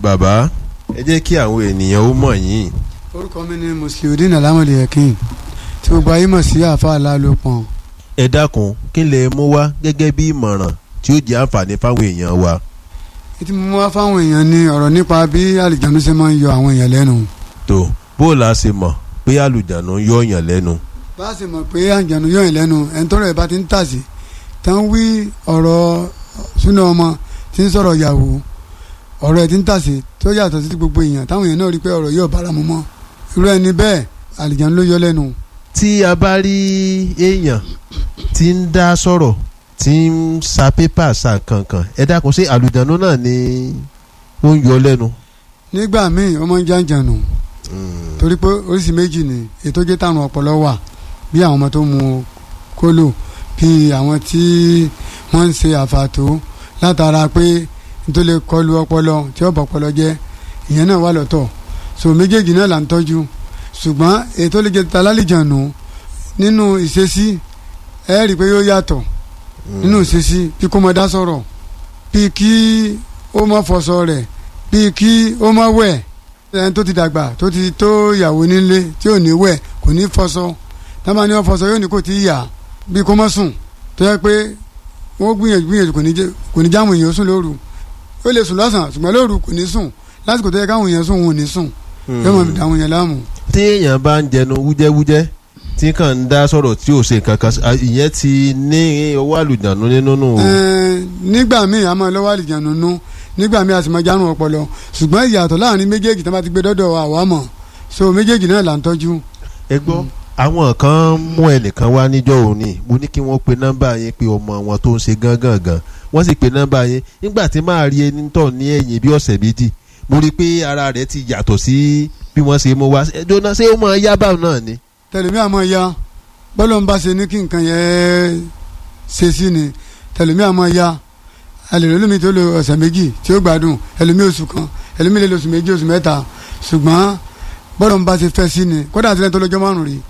bàbá ẹ jẹ́ kí àwọn ènìyàn ó mọ̀ yín. orúkọ mi ni musliudeen alamode yakin tí gbogbo ayé mọ̀ sí àáfàá alálòpọ̀n. ẹ dákun kí lè mú wá gẹ́gẹ́ bí ìmọ̀ràn tí ó jẹ́ àǹfààní fáwọn èèyàn wa. ètí mo wá fáwọn èèyàn ní ọ̀rọ̀ nípa bí àlìjánu ṣe máa ń yọ àwọn èèyàn lẹ́nu. tó bó o la ṣe mọ̀ pé àlùjánu yọ yàn lẹ́nu. bá a ṣe mọ̀ pé àlìjánu yọ yàn lẹ́nu ẹni tọ́rọ̀ ẹ̀ bá ti ń tàsí tán wí ọ̀rọ̀ súná ọmọ tí ń sọ̀rọ̀ yàwó ọ̀rọ̀ ẹ̀ ti ń tàsí tó yàtọ̀ sí gbogbo èèyàn táwọn èèyàn náà rí pé ọ̀rọ̀ yóò bára mu mọ́ irú ẹni bẹ́ẹ̀ àlìjánu ló yọ lẹ́nu. tí a bá rí èèyàn tí ń dá sọ̀rọ̀ tí ń sa pépà sa kankan ẹ dákun sí àlùjánu náà ni ó ń yọ lẹ́nu. nígbà míì ọmọ ń jàǹjànù torí pé oríṣi méjì ni ètò jẹ́ tàrùn ọpọlọ wà bí àwọn ọmọ tó mu kólò bí àwọn tí wọ́n ń ṣe àfàtó látara pé nítorí lè kọlu ọpọlọ tí ó bọ̀ ọpọlọ jẹ́ ìyẹn náà wà lọ́tọ̀ so méjèèjì náà là ń tọ́jú ṣùgbọ́n ètò lè jẹ́ találìjànù nínú ìṣesí ẹ rí i pé yóò yàtọ̀ nínú ìṣesí bí kò mọ dá sọ̀rọ̀ bí kí ó mọ fọṣọ rẹ̀ bí kí ó mọ wẹ̀ ẹni tó ti dàgbà tó ti tó ìyàwó nílé tí ò ní wẹ̀ kò ní fọṣọ tábà ní wọ́n fọṣọ yóò ní kò tí ì yà bí kò mọ sùn tó yẹ pé wọ́n gbìyànjú gbìyànjú kò ní jáwọn èèyàn sùn lóru ó lè sùn lọ́sàn-án ṣùgbọ́n lóru kò ní sùn lásìkò tó yẹ káwọn èèyàn sùn wọn ò ní sùn yóò mọ̀ dáwọn èèyàn láàmú. tí èèyàn bá ń jẹnu wújẹ́wújẹ́ tí kàn ń dá sọ̀rọ̀ tí ò ṣe nǹkan kan ìyẹn ti ní ọwọ́ àlùjánu nínú nù. nígbà míì a máa lọ́wọ́ àlùjánu nú nígbà míì a sì máa járun ọpọlọ ṣùgbọ́n ìyàtọ̀ láàrin méjèèjì tí wọ́n bá ti gbé dọ́dọ̀ àwa mọ̀ so méjèèjì náà là ń tọ́jú. ẹ gbọ́ àwọn kan mú ẹnìkan wá níjọ́ òní mo ní kí wọ́n pe nọ́mbà yẹn pé ọmọ wọn tó ń ṣe gángan gan wọ́n sì pe nọ́mbà yẹn nígbà tí máa rí ẹni tọ̀ ní ẹ̀yìn bí ọ̀sẹ̀ méjì mo rí i pé ara rẹ̀ ti yàtọ̀ sí bí wọ́n ṣe mú wá ẹjọ́ náà ṣé ó máa yá báwọn náà ni. tẹlifí àmọ́ ya bọ́lọ̀ ń bá ṣe ní kí nǹkan yẹn ṣe sí ni tẹlifí àmọ́ ya alèrè lómi tó lo ọ̀sẹ̀ méjì tí ó gbádùn ẹlòmí oṣù kan ẹlòmí lè lo oṣù méjì oṣù mẹ́ta ṣùgbọ́n bọ́lọ̀ ń bá ṣe fẹ́ sí ni kódà àti lẹ́yìn tó lọ́jọ́ márùn-ún rí.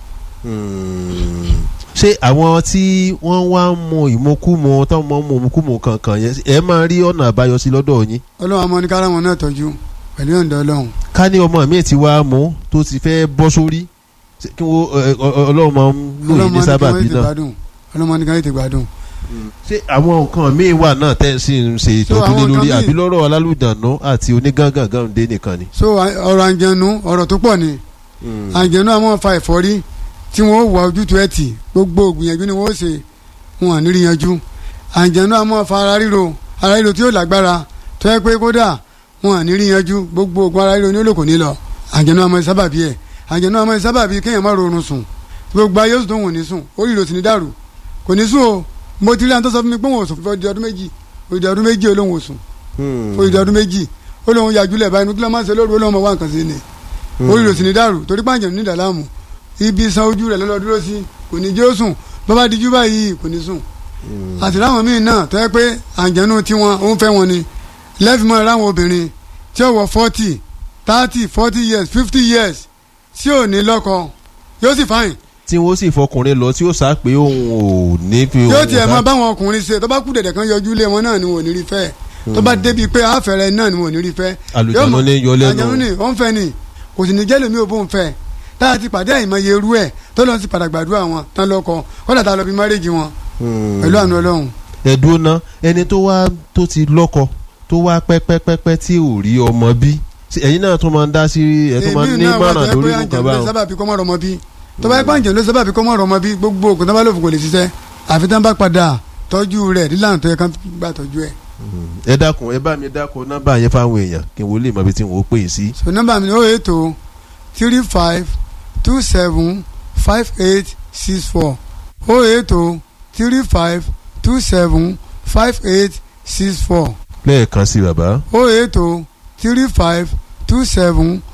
ṣé àwọn tí wọ́n wá ń mu ìmukúmu táwọn máa ń mu ìmukúmu kankan yẹn ẹ máa rí ọ̀nà àbáyọ sí lọ́dọ̀ yín. ọlọ́run àmọ́ ní kára wọn náà tọ́jú pẹ̀lú ọ̀dọ́ ọlọ́run. ká ní ọmọ mi ti wá mú tó ti fẹ́ bọ́ sórí kí wọ́n ọlọ́run máa ń lò yín ní sábàbí náà. ọlọ́run ní káyọ̀ ti gbádùn. ṣé àwọn nǹkan míì wà náà tẹ́ ẹ sì ń ṣe ìtọ́jú lé lórí àbí lọ́rọ̀ alálùdànù àti onígángangan dé nìkan ni. so ọ̀rọ̀ àǹjẹ̀nu ọ̀rọ̀ tó pọ̀ ni àǹjẹ̀nu àwọn fa ẹ̀fọ́rí tí wọ́n wà ojútùú ẹ̀ tì gbogbo ògbìyànjú ni wọ́n ṣe wọn à ní rí yanjú àǹjẹ̀nu àwọn fa ara ríro ara ríro tí yóò lágbára tó yẹ pé kódà wọn à ní rí yanjú gbogbo ògùn ara ríro ní olóko ní lọ àǹjẹ̀nu àwọn sábàbí ẹ̀ àǹjẹ̀nu àwọn sábàbí kéèyàn má rọrùn sùn gbogbo ayé oṣù tó wọ̀n ní sùn orí ìrò sì ní dàrú kò ní sùn o mo ti rí àwọn tó sọ fún mi pé wọn ò sùn fún ọdún ọdún méjì òdì ọdún méjì olóhùn òsùn òdì ọdún méjì olóhùn yàjúlẹ̀ báyìí nítorí wọn máa ń ṣe lóru olóhùn ọmọ wa nǹkan sí ni orí ìrò sì ní dàrú torí pàǹjẹ̀ ní ìdàlámù ibi san ojú rẹ̀ lọ́lọ́ dúró sí kò ní jẹ́ ó sùn bàbá dijú báyìí kò ní sùn àti láwọn míì náà tó yẹ pé àǹjẹ̀nu tiwọn ó ń fẹ́ wọn ni lẹ́fìmọ́ ráwọn obìnrin tí ó wọ forty thirty forty years fifty years tí ò ní lọ́kọ yóò sì fáyìn. tí wọ́n sì fọkùnrin lọ tí ó sá pé òun ò ní fi òun. yóò tiẹ̀ mọ báwọn ọkùnrin ṣe tó bá kú dẹ̀dẹ̀ kan yọjú lé wọn náà ni wọn ò ní rí fẹ́ tó bá débi pé àfẹ́rẹ́ náà ni wọn ò ní rí fẹ́. àlùjánu ní yọ lẹ́nu. àlùjánu ní ó ń fẹ́ ni kò sì ní jẹ́ lómi ò bó ń fẹ́ táyà ti pàdé àìmọye irú ẹ̀ tó lọ sí padà gbàdúrà wọn tán lọ́kọ kọ́dà tá a lọ bí márèjì wọn pẹ̀lú àánú ọlọ́run. ẹ̀dùn náà ẹni tó wá tó ti lọ́kọ tó wá pẹ́pẹ́pẹ́pẹ́ tí ò rí ọmọ bí ẹ̀yin náà tún máa ń dá sí ẹ̀ tún máa ń ní márùn lórí nǹkan báwọn. sábàbí kọ́ mọ́ ọmọ bí tó bá yẹ pé àǹjẹ̀ ló sábàbí kọ́ mọ́ ọmọ bí gbogbo ògùn tó bá lò fún kò lè ṣiṣẹ́ àfi tán bá padà tọ́jú rẹ̀ nílànà tó yẹ kán gbà tọ́jú ẹ̀. ẹ dákun ẹ bá mi dákun nọ́mbà yẹn fáwọn èèyàn kí n wo lè mọ ibi tí n ò pè é sí. so nọ́mbà mi ni ó ètò three five two seven five eight six four ó ètò three five two seven five eight six four. lẹ́ẹ̀kan sí bàbá. ó ètò three five two seven